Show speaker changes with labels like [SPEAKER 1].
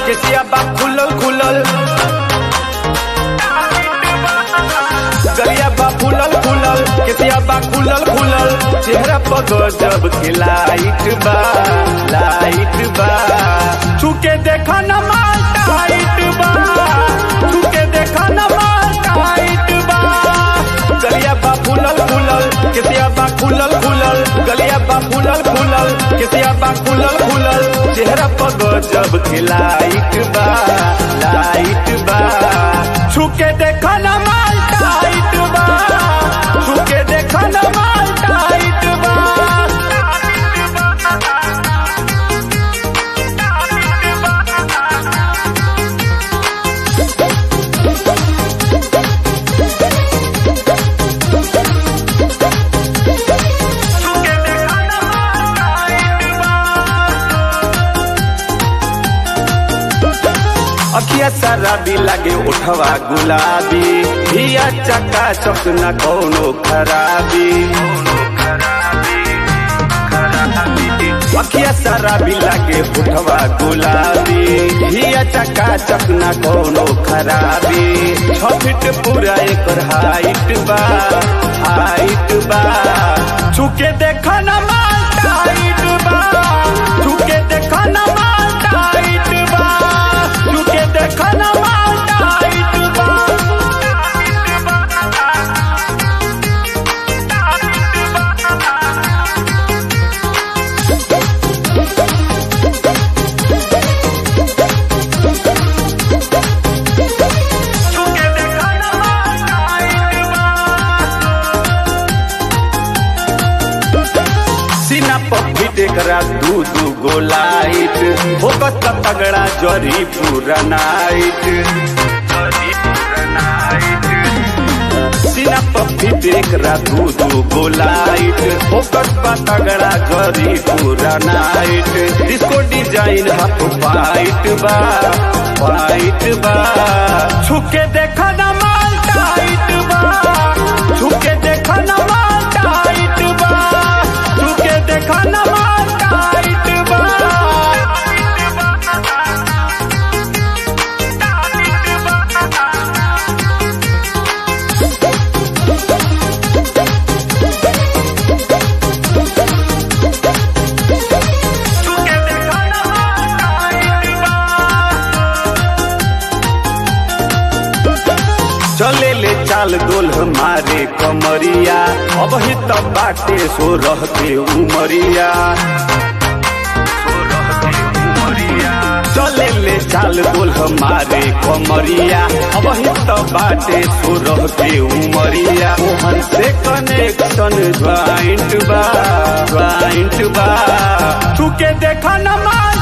[SPEAKER 1] केसिया बा खुलल खुलल गलिया बा फुलल फुलल केसिया बा खुलल खुलल चेहरा पर गजब के लाइट बा लाइट बा छुके देखा न माल टाइट बा छुके देखा न माल टाइट बा गलिया बा फुलल फुलल केसिया बा खुलल खुलल गलिया बा फुलल फुलल केसिया बा खुलल खुलल चेहरा पर गजब के लाइट बा लाइट बा छुके देखा न माल टाइट बा छुके देखा न माल टाइट बा अखिया शराबी लागे उठवा गुलाबी धिया चका चक न कोनो खराबी अखिया शराबी लागे उठवा गुलाबी धिया चका चक न कोनो खराबी छ फीट पूरा एकर हाइट बा हाइट बा छुके देखा न माल टाइट बा छुके देखा न माल टाइट बा छुके देखा न माल टाइट बा छुके देखा न माल टाइट बा सीना पप्पी देखरा दू दू गो लाइट फोकस का तगड़ा जरी पूरा नाइट सीना पप्पी देखरा दू दू गो लाइट फोकस का तगड़ा जरी पूरा night disco design half fight बा फाइट बा छुके देखा ना माल टाइट बा छुके देखा ना माल टाइट बा छुके देखा ना माल टाइट बा छुके देखा ना माल टाइट बा चले ले चाल दोल हमारे कमरिया अब ही तब बाटे सो रहते उमरिया चले ले चाल दोल हमारे कमरिया अब ही तब बाटे सो रहते उमरिया मोहन से कनेक्शन ज्वाइंट बा ज्वाइंट बा छुके देखा न मार